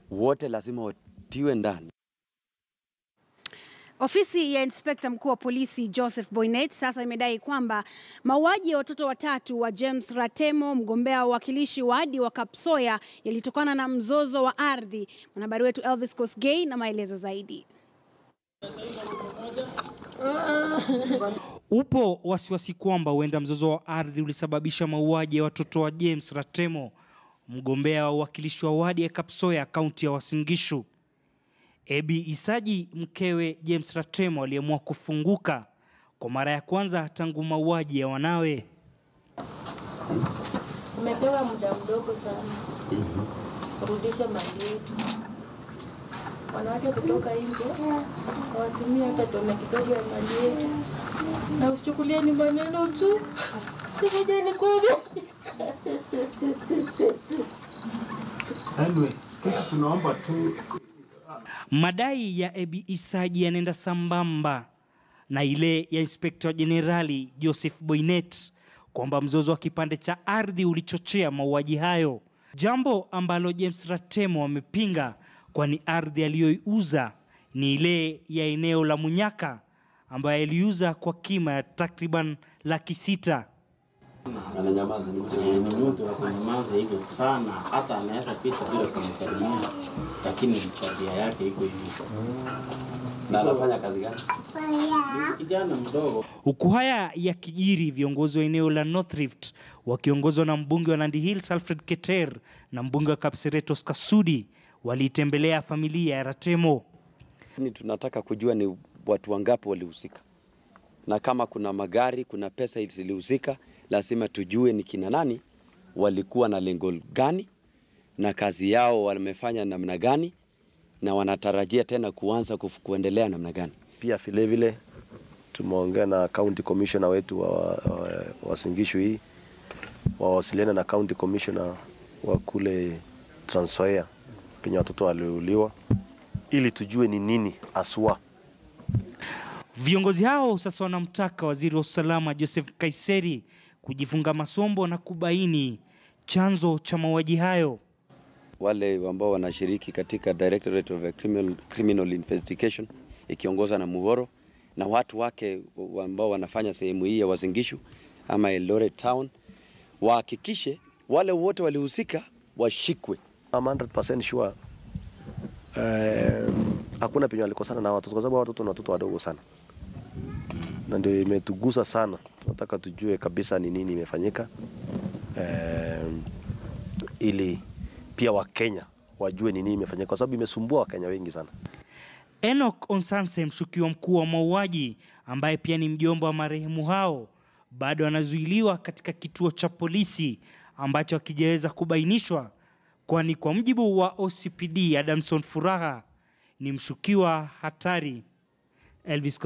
wote lazima watiwe ndani. Ofisi ya inspekta mkuu wa polisi Joseph Boynet sasa imedai kwamba mauaji ya watoto watatu wa James Ratemo, mgombea wa uwakilishi wadi wa Kapsoya, yalitokana na mzozo wa ardhi. Mwanahabari wetu Elvis Kosgei na maelezo zaidi. Upo wasiwasi kwamba huenda mzozo wa ardhi ulisababisha mauaji ya watoto wa James Ratemo, mgombea wa uwakilishi wa wadi ya Kapsoya, kaunti ya Uasin Gishu. Ebi Isaji, mkewe James Ratemo, aliamua kufunguka kwa mara ya kwanza tangu mauaji ya wanawe. Umepewa muda mdogo sana kurudisha mali yetu. Wanawake kutoka nje hawatumia hata tone kidogo ya mali yetu, na usichukulie ni maneno tu, sikuja ni kweli. Anyway, sisi tunaomba tu Madai ya Ebi Isaji yanaenda sambamba na ile ya Inspekta Jenerali Joseph Boynet kwamba mzozo wa kipande cha ardhi ulichochea mauaji hayo, jambo ambalo James Ratemo amepinga, kwani ardhi aliyoiuza ni ile ya eneo la Munyaka ambayo aliuza kwa kima ya takriban laki sita. ananyamaza ni mtu ni mtu wa kunyamaza hivyo sana, hata anaweza pita bila kumsalimia, lakini tabia yake iko hivyo. Na anafanya kazi gani? Kijana mdogo Huku haya yakijiri, viongozi wa eneo la North Rift wakiongozwa na mbunge wa Nandi Hills Alfred Keter na mbunge wa Kapseret Oscar Sudi waliitembelea familia ya Ratemo. Ni tunataka kujua ni watu wangapi walihusika, na kama kuna magari, kuna pesa zilihusika, lazima tujue ni kina nani, walikuwa na lengo gani, na kazi yao wamefanya namna gani, na wanatarajia tena kuanza kufu- kuendelea namna gani. Pia vile vile tumeongea na county commissioner wetu wa, wa, wa Singishu hii wawasiliane na county commissioner wa kule Trans Nzoia penye watoto waliuliwa ili tujue ni nini aswa. Viongozi hao sasa wanamtaka waziri wa usalama Joseph Kaiseri kujifunga masombo na kubaini chanzo cha mauaji hayo. Wale ambao wanashiriki katika Directorate of Criminal, Criminal Investigation ikiongozwa na Muhoro na watu wake ambao wanafanya sehemu hii ya Uasin Gishu ama Eldoret Town wahakikishe wale wote walihusika washikwe. I'm 100% sure eh, hakuna penye walikosana na watoto kwa sababu watoto ni watoto wadogo sana, na ndio imetugusa sana. Tunataka tujue kabisa ni nini imefanyika eh, ili pia Wakenya wajue ni nini imefanyika, kwa sababu imesumbua Wakenya wengi sana. Enoch Onsanse, mshukiwa mkuu wa mauaji ambaye pia ni mjomba wa marehemu hao, bado anazuiliwa katika kituo cha polisi ambacho hakijaweza kubainishwa, kwani kwa mujibu wa OCPD Adamson Furaha ni mshukiwa hatari. Elvis